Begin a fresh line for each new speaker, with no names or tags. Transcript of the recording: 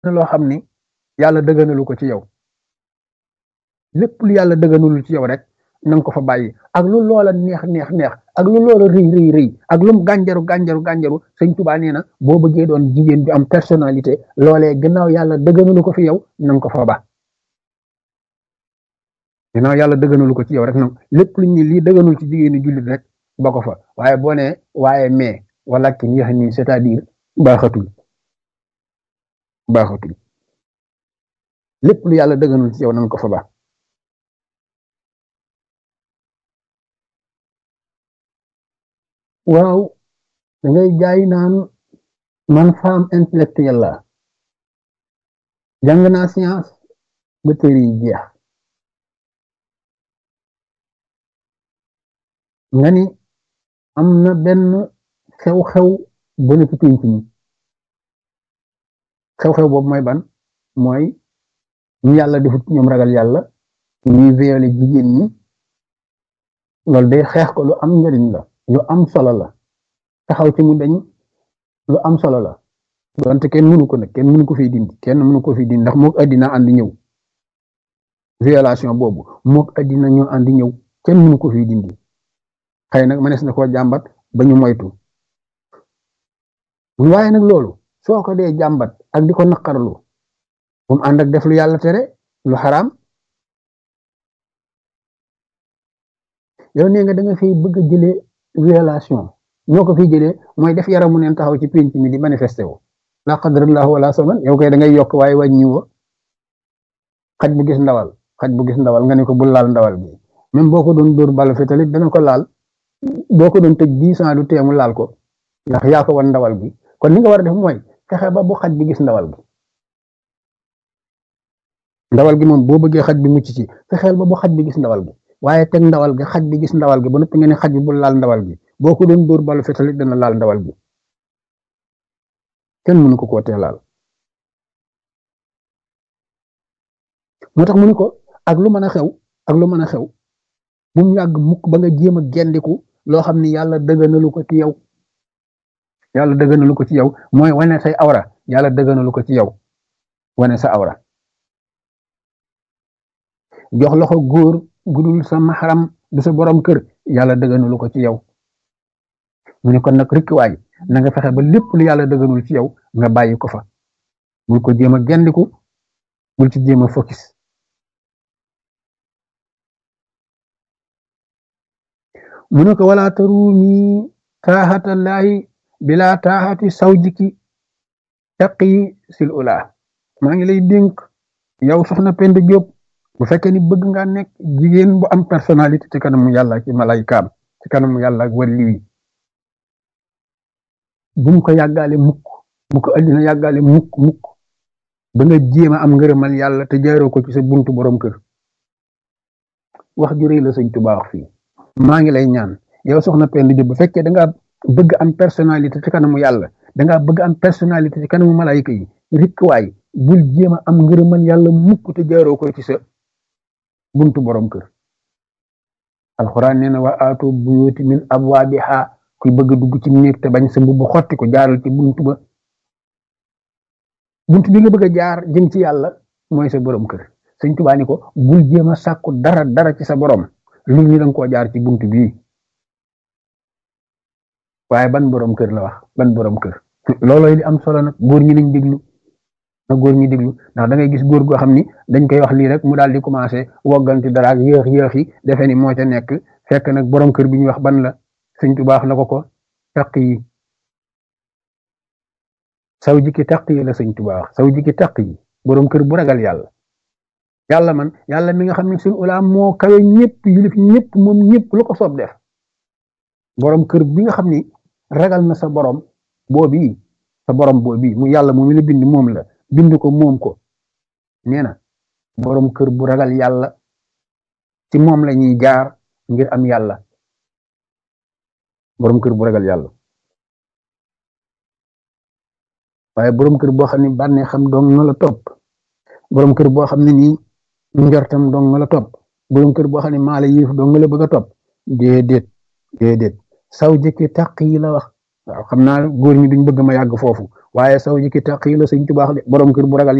loo xam ni yàlla dëgganalu ko ci yow lépp lu yàlla dëgganalul ci yow rek na nga ko fa bàyyi ak lu loola neex neex neex ak lu loola rëy rëy rëy ak lu mu gànjaru gànjaru gànjaru sëñ Tuubaa nee na boo bëggee doon jigéen ju am personnalité loolee gannaaw yàlla dëgganalu ko fi yow na nga ko fa ba gannaaw yàlla dëgganalu ko ci yow rek nag lépp lu ñu lii dëgganul ci jigéenu jullit rek ba ko fa waaye boo nee waaye mais wala ki yéex nii c'est-à-dire baaxatul baaxatul lépp lu yàlla dëgganul ci yow na nga ko fa ba waaw da ngay jaay naan man femme intellectuelle la jàng naa science ba téere yi jeex nga ni am na benn xew-xew bu ne ci pénc mi xew-xew boobu mooy ban mooy ñu yàlla defut ñoom ragal yàlla ñuy violé jigéen ñi loolu day xeex ko lu am njariñ la lu am solo la taxaw ci mu dañ lu am solo la donte kenn mënu ko nag kenn mënu ko fi dindi kenn mënu ko fi dindi ndax mook addina àndi ñëw violation boobu mook addina ñoo àndi ñëw kenn mënu ko fi dindi xëy nag mënees na koo jàmbat ba ñu moytu waaye nag loolu soo ko dee jàmbat ak di ko naqarlu bu mu ànd ak def lu yàlla tere lu xaraam yow nee nga da nga fiy bëgg a jëlee violation ñoo ko fiy jëlee mooy def yaramu neen taxaw ci pénc mi di manifesté wu la qadrallahu wala saman yow koy da ngay yokk waaye wàññi wo xaj bu gis ndawal xaj bu gis ndawal nga ne ko bul laal ndawal bi même boo ko doon dóor balu fi talit dana ko laal boo ko doon tëj dix ans du teemu laal ko ndax yaa ko wan ndawal bi kon li nga war a def mooy fexe ba bu xaj bi gis ndawal bi ndawal gi moom boo bëggee xaj bi mucc ci fexeel ba bu xaj bi gis ndawal bi waaye teg ndawal gi xaj bi gis ndawal gi ba noppi nga ne xaj bi bul laal ndawal gi boo ko doon dóor balu fetalit dana laal ndawal gi kenn mënu ko koo tee laal moo tax mu ni ko ak lu mën a xew ak lu mën a xew bu mu yàgg mukk ba nga jéem a gendiku loo xam ni yàlla dëgganalu ko ci yow yàlla dëgganalu ko ci yow mooy wane say awra yàlla dëgganalu ko ci yow wane sa awra jox loxo góor gudul sa maxaram du sa borom kër yàlla dëgganalu ko ci yow mu ne kon nag rikkiwaay na nga fexe ba lépp lu yàlla dëgganul ci yow nga bàyyi ko fa bul ko jéem a gendiku bul ci jéem a focus mu ne ko wala tarumi taaxatallaahi bila taaxati sawjiki taqi sil ula maa ngi lay dénk yow soxna Penda Diop bu fekkee ni bëgg nga nekk jigéen bu am personnalité ci kanamu yàlla ci malaykaam ci kanamu yàlla ak wàlli wi bu mu ko yàggaale mukk bu ko addina yàggaale mukk mukk ba nga jéem a am ngërëmal yàlla te jaaroo ko ci sa buntu borom kër wax ju rëy la sëñ Tuubaa wax fii maa ngi lay ñaan yow soxna Penda Diop bu fekkee da nga bëgg am personnalité ci kanamu yàlla da nga bëgg am personnalité ci kanamu malayka yi rikkuwaay bul jéem a am ngërëmal yàlla mukk te jaaroo ko ci sa buntu borom kër alxuraan nee na wa aatu buyuti min abwaabiha kuy bëgg dugg ci néeg te bañ sa mbubb xotti ko jaaral ci buntu ba buntu bi nga bëgg a jaar jëm ci yàlla mooy sa borom kër sëñ Tuubaa ni ko bul jéem a sàkku dara dara ci sa borom lu ñu danga koo jaar ci buntu bii waaye ban borom kër la wax ban borom kër loolooy li am solo nag góor ñi nañ déglu na góor ñi déglu ndax da ngay gis góor goo xam ni dañ koy wax lii rek mu daal di commencé wogganti dara ak yéex yéex yi defe ni moo ca nekk fekk nag borom kër bi ñu wax ban la sëñ Tuubaa wax na ko ko taq yi saw jikki taq yi la sëñ Tuubaa wax saw jikki taq yi borom kër bu ragal yàlla yàlla man yàlla mi nga xam ne suñu ulaam moo kawe ñëpp yilif ñëpp moom ñëpp lu ko soob def borom kër bi nga xam ni ragal na sa borom boobii sa borom boobii mu yàlla moom la bind moom la bind ko moom ko nee na borom kër bu ragal yàlla ci moom la ñuy jaar ngir am yàlla borom kër bu ragal yàlla waaye borom kër boo xam ne bànnee xam dong nga la topp borom kër boo xam ne nii njortam dong nga la topp borom kër boo xam ne maa la yéef dong nga la bëgg a topp déedéet déedéet saw jëkki taq yi la wax waaw xam naa góor ñi duñ bëgg ma yàgg foofu waaye saw ji ki taqi la sëñ tubaax de borom kër bu ragal